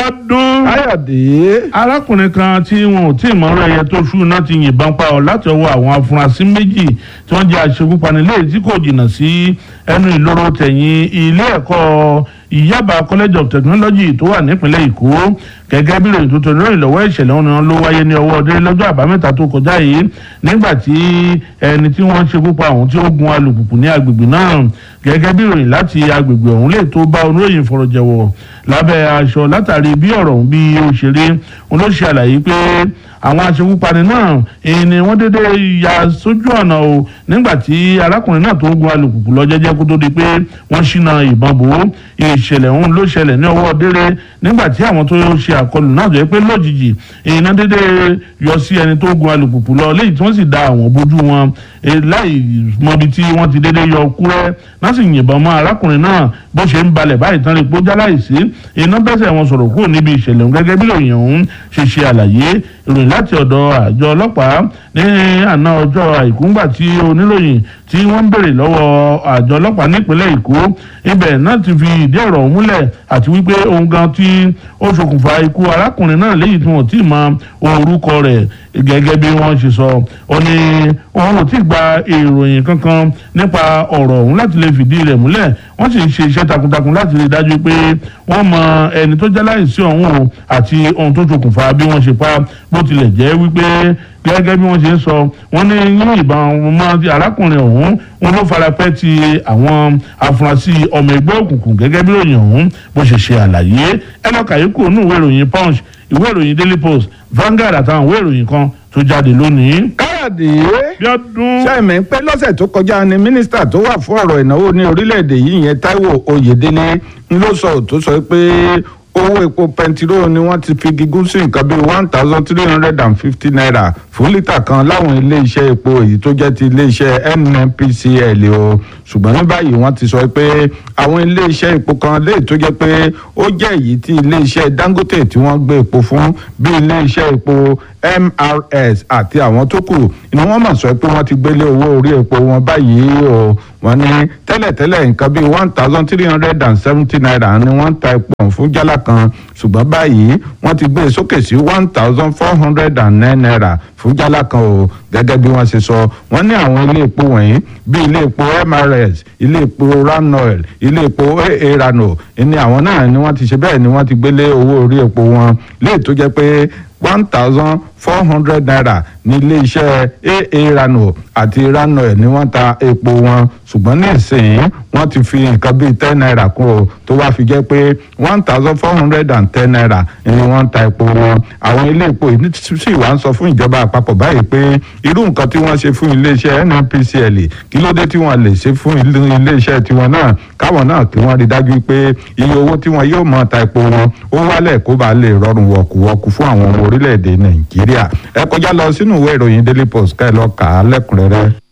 ọdún. káyọ̀dé. arákùnrin kan tí wọn ò tí ì mọ̀rọ̀ ẹyẹ tó ṣú náà ti yìnbọn pa ọ́ láti ọwọ́ àwọn afurasí méjì tí wọ́n jẹ́ aṣekúpani léyìí tí kò jìnnà sí ẹnu ìloro tẹ̀yìn ilé ẹ̀kọ́ ìyábà college of technology tó wà nípìnlẹ̀ èkó gẹ́gẹ́ bí ìròyìn tuntun lórí ìlọ́wọ́ ìṣẹ̀lẹ̀ wọn ló wáyé ní ọwọ́ ọdẹ lọ́jọ́ àbámẹ́ta tó kọjá yìí nígbà tí ẹni tí wọ́n ṣekú pa ọ̀hún tí ó gun alùpùpù ní agbègbè náà gẹ́gẹ́ bí ìròyìn láti agbègbè ọ̀hún lè tó bá oníròyìn fọ̀rọ̀jẹ̀wọ̀ lábẹ́ aṣọ látàrí bí ọ̀rọ̀ ọ̀hún bí ó ṣe rí wọn ló ṣe àlàyé pé àwọn aṣekúpani náà èyí ni wọ́n dédé ya sójú ọ̀nà o nígbà tí arákùnrin náà tó ń gun alùpùpù lọ jẹ́jẹ́ kó tó di pé wọ́n ṣínà ìbọn bò ó ìṣẹ̀lẹ̀ ọ̀hún ló ṣẹlẹ̀ ní ọwọ́ délé nígbà tí àwọn tó ṣe àkọlù náà jẹ́ pé lójijì èyí náà dédé yọ sí ẹni tó gun alùpùpù lọ léyìí tí wọ́n sì da àwọn bójú wọn láì mọbi tí wọ́n ti dédé yọ kúrẹ́ náà sì yìnbọn mọ́ arákùnrin náà bó ṣe ń balẹ̀ báyìí tán lè pọ́ jáláìsí iná bẹ́sẹ̀ wọn sọ̀rọ̀ kúrò níbi ìṣẹ̀lẹ̀ ọ̀hún gẹ́gẹ́ bí ìròyìn ọ̀hún ṣe ṣe àlàyé ìròyìn láti ọ̀dọ̀ àjọ ọlọ́pàá ní àná ọjọ́ àìkú ńgbà tí oníròyìn tí wọ́n ń béèrè lọ́wọ́ àjọ ọlọ́pàá nípínlẹ̀ èkó ibẹ̀ náà ti fi ìdí ọ̀rọ̀ múlẹ̀ àti wípé ohun gan tí ó ṣokùnfà ikú arákùnrin náà léyìí tí wọ́n ti mọ orúkọ rẹ̀ gẹ́gẹ́ bí wọ́n ṣe sọ ó ní òun ò tí ì gba ìròyìn kankan nípa ọ̀rọ̀ ọ̀hún láti lè fìdí rẹ̀ múlẹ̀ wọ́n sì ń ṣe iṣẹ́ takuntakun láti rí i dájú pé wọ́n mọ ẹni tó jẹ́ láìsí ọ̀hún o àti ohun tó ṣokùnfà bí wọ́n ṣe pa bó tilẹ̀ jẹ́ wípé gẹ́gẹ́ bí wọ́n ṣe ń sọ wọ́n ní yín ìbọn mọ́ arákùnrin ọ̀hún wọn ló farapẹ́ ti àwọn afurasí ọmọ ẹgbẹ́ òkùnkùn gẹ́gẹ́ bí ròyìn ọ̀hún bó ṣe ṣe àlàyé ẹlọ́kà yìí kò nù ìwé ìròyìn punch ìwé ìròyìn daily post Vanguard àtàwọn ìwé ìròyìn kan tó jáde lónìí. káyọ̀dé. Bíọ́dún. sẹ́mi pé lọ́sẹ̀ tó kọjá ni mínísítà tó wà fún ọ̀rọ̀ ìnáwó ní orílẹ̀-èdè yìí yẹn Táíwò Oyèdélé ń ló sọ tó sọ pé owó epo pẹntiró ni wọ́n ti fi gígùn sí nǹkan bíi one thousand three hundred and fifty naira fún lítà kan láwọn ilé-iṣẹ́ epo èyí tó jẹ́ ti ilé-iṣẹ́ NNPCL o ṣùgbọ́n ní báyìí wọ́n ti sọ pé àwọn ilé-iṣẹ́ epo kan léyìí tó jẹ́ pé ó jẹ́ èyí tí ilé-iṣẹ́ Dangote tí wọ́n gbé epo fún bí ilé-iṣẹ́ epo MRS àti àwọn tó kù ni wọ́n mọ̀ sọ pé wọ́n ti gbélé owó orí epo wọn báyìí o wọ́n ní tẹ́lẹ̀tẹ́lẹ̀ nǹkan bíi one thousand three hundred and seventy naira ni wọ́n ń ta epo fún jálá kan ṣùgbọ́n báyìí wọ́n ti gbé e sókè sí one thousand four hundred and nine naira fún jálá kan o gẹ́gẹ́ bí wọ́n ṣe sọ wọ́n ní àwọn ilé epo wọ̀nyí bíi ilé epo MRS ilé epo Ranoil ilé epo AA Rano ní àwọn náà ni wọ́n ti ṣe bẹ́ẹ̀ ni wọ́n ti gbélé owó orí epo wọn léè tó jẹ́ pé one thousand four hundred naira ní iléeṣẹ́ aa rano àti ranoil ni wọ́n ta epo wọn ṣùgbọ́n ní ìsìn wọ́n ti fi nǹkan bíi ten naira kún o tó wá fi jẹ́ pé one thousand four hundred and ten naira ni wọ́n ta epo wọn àwọn ilé epo yìí sì wá ń sọ fún ìjọba àpapọ̀ báyìí pé irú nǹkan tí wọ́n ṣe fún iléeṣẹ́ nnpcl kí ló dé tí wọ́n lè ṣe fún iléeṣẹ́ tiwọn náà káwọn náà kí wọ́n rí dájú pé iye owó tí wọ́n yóò mọ̀ ta epo wọn ó wálẹ̀ kó bá lè rọrùn wọ̀kùwọ̀kù fún àwọn ọmọ orílẹ̀-èdè nàìjíríà ẹ kọjá lọ sínú ìwé ìròyìn daily post ká ẹ lọ kà á lẹ́kùnrẹ́rẹ́.